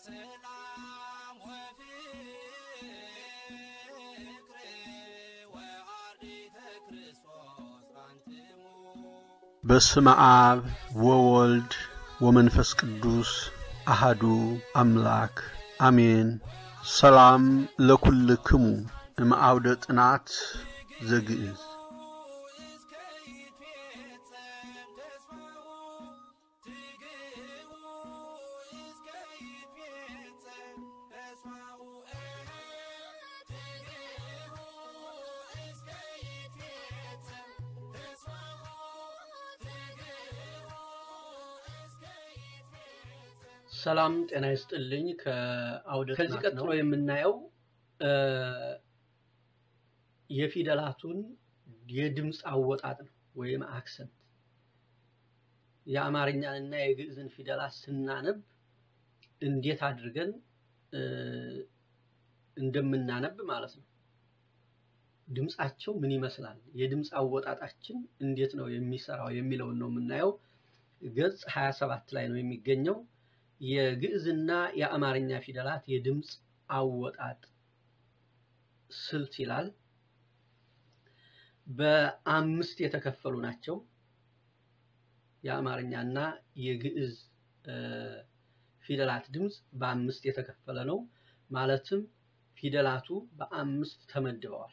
ሰላም ወፍቅር ወአርዲተ ክርስቶስ አንትሙ በስመ አብ ወወልድ ወመንፈስ ቅዱስ አሃዱ አምላክ አሜን። ሰላም ለኩልክሙ እምአውደ ጥናት ዘግእዝ እስከ ይትፌጸም ተስፋሁ ትግቡ እስከ ይትፌጸም ተስፋሁ ትግቡ እስከ ይትፌጸም ተስፋሁ ትግቡ እስከ ይትፌጸም ሰላም ጤና ይስጥልኝ። ከአውደ ከዚህ ቀጥሎ የምናየው እ የፊደላቱን የድምፅ አወጣጥ ነው ወይም አክሰንት። የአማርኛንና የግዕዝን ፊደላት ስናነብ እንዴት አድርገን እ እንደምናነብ ማለት ነው። ድምፃቸው ምን ይመስላል፣ የድምፅ አወጣጣችን እንዴት ነው የሚሰራው የሚለውን ነው የምናየው። ገጽ 27 ላይ ነው የሚገኘው። የግዕዝና የአማርኛ ፊደላት የድምፅ አወጣጥ ስልት ይላል። በአምስት የተከፈሉ ናቸው። የአማርኛና የግዕዝ እ ፊደላት ድምፅ በአምስት የተከፈለ ነው። ማለትም ፊደላቱ በአምስት ተመድበዋል።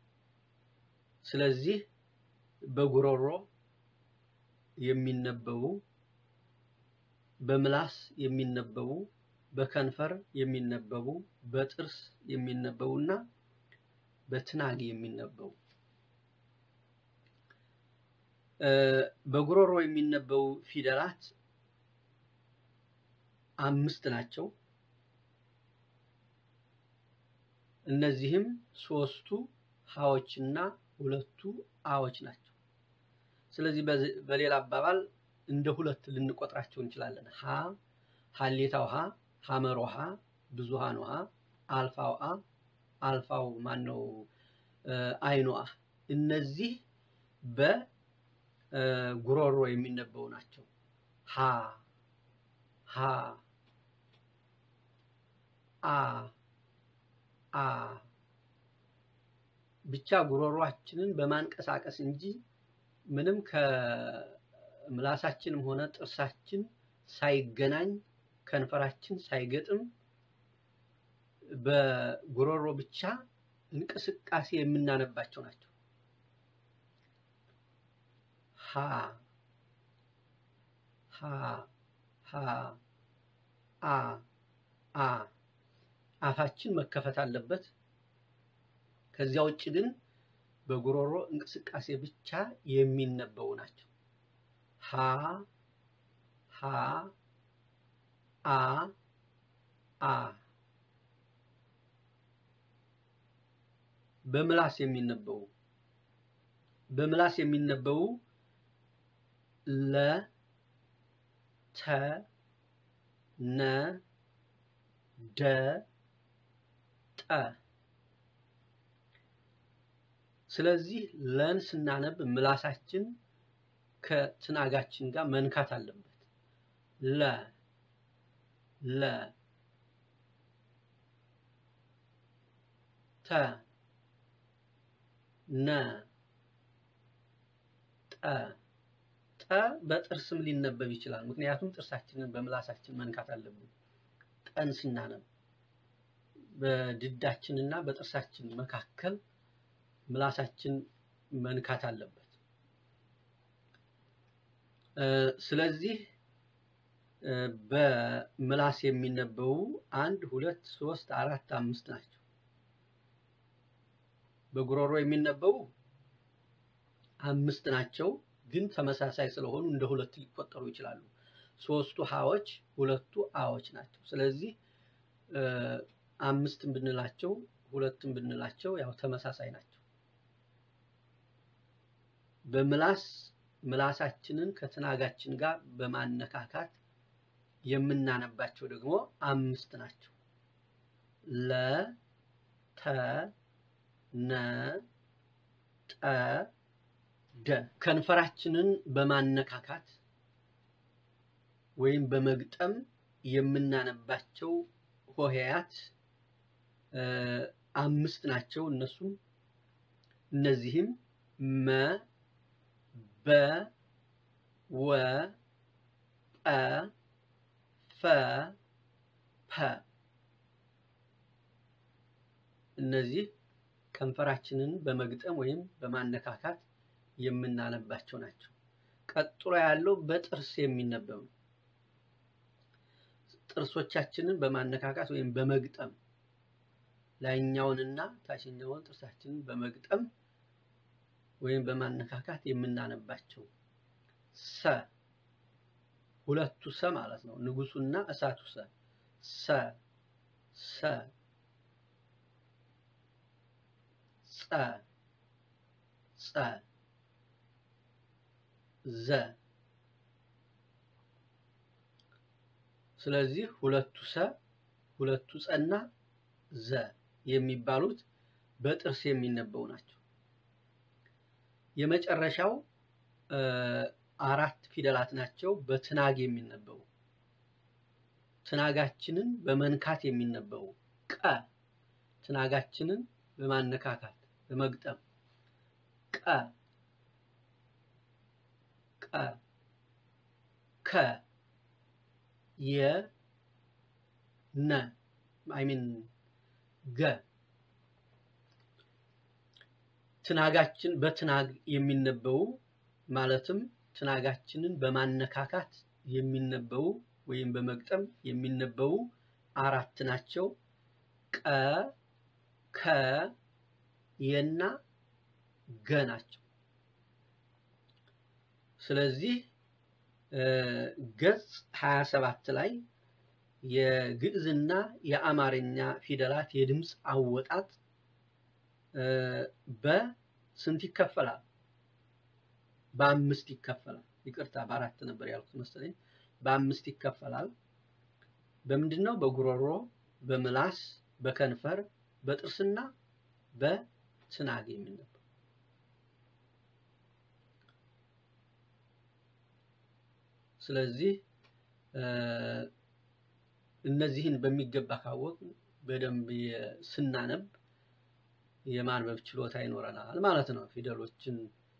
ስለዚህ በጉሮሮ የሚነበቡ በምላስ የሚነበቡ በከንፈር የሚነበቡ በጥርስ የሚነበቡ እና በትናግ የሚነበቡ እ በጉሮሮ የሚነበቡ ፊደላት አምስት ናቸው። እነዚህም ሶስቱ ሀዎችና ሁለቱ አዎች ናቸው። ስለዚህ በዚ- በሌላ አባባል እንደ ሁለት ልንቆጥራቸው እንችላለን። ሀ ሀሌታው ሀ፣ ሀመሮ ሀ፣ ብዙሃኑ ሀ፣ አልፋው አ፣ አልፋው ማን ነው አይኑ አ። እነዚህ በጉሮሮ የሚነበቡ ናቸው። ሀ ሀ አ አ ብቻ ጉሮሯችንን በማንቀሳቀስ እንጂ ምንም ከምላሳችንም ሆነ ጥርሳችን ሳይገናኝ ከንፈራችን ሳይገጥም በጉሮሮ ብቻ እንቅስቃሴ የምናነባቸው ናቸው። ሀ ሀ ሀ አ አ አፋችን መከፈት አለበት። ከዚያ ውጭ ግን በጉሮሮ እንቅስቃሴ ብቻ የሚነበቡ ናቸው። ሀ ሀ አ አ በምላስ የሚነበቡ በምላስ የሚነበቡ ለ ተ ነ ደ ጠ ስለዚህ ለን ስናነብ ምላሳችን ከትናጋችን ጋር መንካት አለበት። ለ ለ ተ ነ ጠ ጠ በጥርስም ሊነበብ ይችላል። ምክንያቱም ጥርሳችንን በምላሳችን መንካት አለብን። ጠን ስናነብ በድዳችንና በጥርሳችን መካከል ምላሳችን መንካት አለበት። እ ስለዚህ እ በምላስ የሚነበቡ አንድ ሁለት ሶስት አራት አምስት ናቸው። በጉሮሮ የሚነበቡ አምስት ናቸው፣ ግን ተመሳሳይ ስለሆኑ እንደ ሁለት ሊቆጠሩ ይችላሉ። ሶስቱ ሀዎች ሁለቱ አዎች ናቸው። ስለዚህ እ አምስትም ብንላቸው ሁለትም ብንላቸው ያው ተመሳሳይ ናቸው። በምላስ ምላሳችንን ከትናጋችን ጋር በማነካካት የምናነባቸው ደግሞ አምስት ናቸው። ለ ተ ነ ጠ ደ ከንፈራችንን በማነካካት ወይም በመግጠም የምናነባቸው ሆሄያት አምስት ናቸው። እነሱም እነዚህም መ፣ በ፣ ወ፣ ጰ፣ ፈ፣ ፐ እነዚህ ከንፈራችንን በመግጠም ወይም በማነካካት የምናነባቸው ናቸው። ቀጥሎ ያለው በጥርስ የሚነበብ ነው። ጥርሶቻችንን በማነካካት ወይም በመግጠም ላይኛውንና ታችኛውን ጥርሳችንን በመግጠም ወይም በማነካካት የምናነባቸው ሰ ሁለቱ ሰ ማለት ነው። ንጉሱና እሳቱ ሰ ሰ ሰ ጸ ጸ ዘ ስለዚህ ሁለቱ ሰ ሁለቱ ጸና ዘ የሚባሉት በጥርስ የሚነበቡ ናቸው። የመጨረሻው አራት ፊደላት ናቸው በትናግ የሚነበቡ ትናጋችንን በመንካት የሚነበቡ ቀ ትናጋችንን በማነካካት በመግጠም ቀ ቀ ከ የ ነ አይሚን ገ ትናጋችን በትናግ የሚነበቡ ማለትም ትናጋችንን በማነካካት የሚነበቡ ወይም በመግጠም የሚነበቡ አራት ናቸው። ቀ ከ የና ገ ናቸው። ስለዚህ ገጽ 27 ላይ የግዕዝና የአማርኛ ፊደላት የድምፅ አወጣጥ በስንት ይከፈላል? በአምስት ይከፈላል። ይቅርታ በአራት ነበር ያልኩት መሰለኝ። በአምስት ይከፈላል። በምንድን ነው? በጉሮሮ፣ በምላስ፣ በከንፈር፣ በጥርስና በትናግ የሚነበብ ስለዚህ እነዚህን በሚገባ ካወቅ በደንብ ስናነብ የማንበብ ችሎታ ይኖረናል ማለት ነው። ፊደሎችን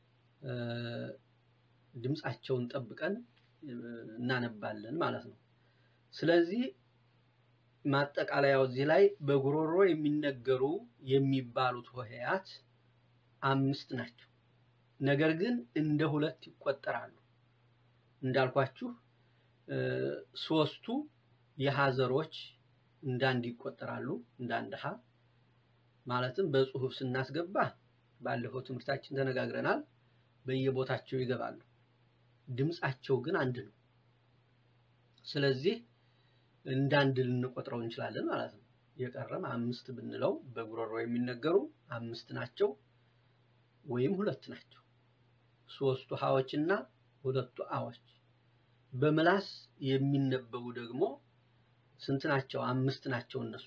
ድምፃቸውን ጠብቀን እናነባለን ማለት ነው። ስለዚህ ማጠቃለያው እዚህ ላይ በጉሮሮ የሚነገሩ የሚባሉት ሆሄያት አምስት ናቸው። ነገር ግን እንደ ሁለት ይቆጠራሉ። እንዳልኳችሁ ሶስቱ የሀዘሮች እንዳንድ ይቆጠራሉ። እንዳንድ ሀ ማለትም በጽሁፍ ስናስገባ ባለፈው ትምህርታችን ተነጋግረናል። በየቦታቸው ይገባሉ። ድምፃቸው ግን አንድ ነው። ስለዚህ እንዳንድ ልንቆጥረው እንችላለን ማለት ነው። የቀረም አምስት ብንለው በጉሮሮ የሚነገሩ አምስት ናቸው ወይም ሁለት ናቸው። ሶስቱ ሀዎች እና ሁለቱ አዎች። በምላስ የሚነበቡ ደግሞ ስንት ናቸው? አምስት ናቸው እነሱ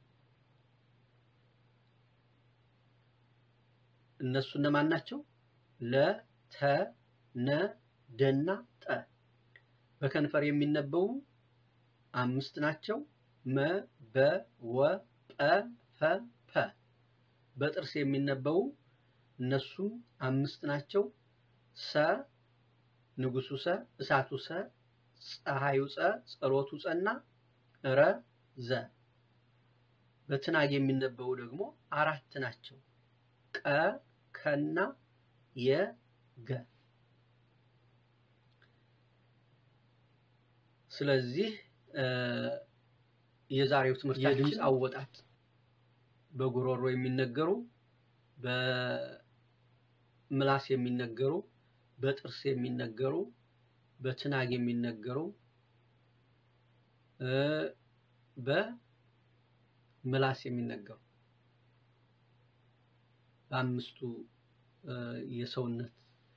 እነሱ እነማን ናቸው? ለ፣ ተ፣ ነ፣ ደና ጠ። በከንፈር የሚነበቡ አምስት ናቸው። መ፣ በ፣ ወ፣ ጰ፣ ፈ፣ ፐ። በጥርስ የሚነበቡ እነሱም አምስት ናቸው። ሰ፣ ንጉሱ ሰ፣ እሳቱ ሰ፣ ፀሐዩ ፀ፣ ጸሎቱ ፀና ረ፣ ዘ። በትናግ የሚነበቡ ደግሞ አራት ናቸው። ቀ ከና የገ ስለዚህ የዛሬው ትምህርት የድምፅ አወጣጥ በጉሮሮ የሚነገሩ በምላስ የሚነገሩ በጥርስ የሚነገሩ በትናግ የሚነገሩ በምላስ የሚነገሩ በአምስቱ የሰውነት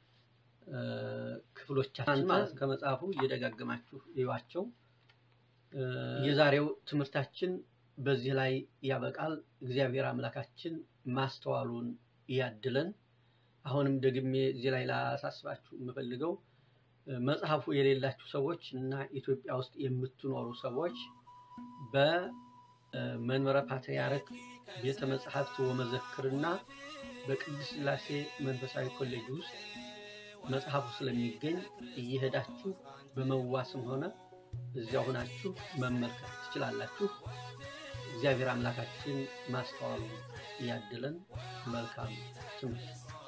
ክፍሎቻችን ማለት ከመጽሐፉ እየደጋገማችሁ እዩዋቸው። የዛሬው ትምህርታችን በዚህ ላይ ያበቃል። እግዚአብሔር አምላካችን ማስተዋሉን ያድለን። አሁንም ደግሜ እዚህ ላይ ላሳስባችሁ የምፈልገው መጽሐፉ የሌላችሁ ሰዎች እና ኢትዮጵያ ውስጥ የምትኖሩ ሰዎች መንበረ ፓትርያርክ ቤተ መጻሕፍት ወመዘክርና በቅድስት ሥላሴ መንፈሳዊ ኮሌጅ ውስጥ መጽሐፉ ስለሚገኝ እየሄዳችሁ በመዋስም ሆነ እዚያ ሆናችሁ መመልከት ትችላላችሁ። እግዚአብሔር አምላካችን ማስተዋሉ ያድለን። መልካም ትምህርት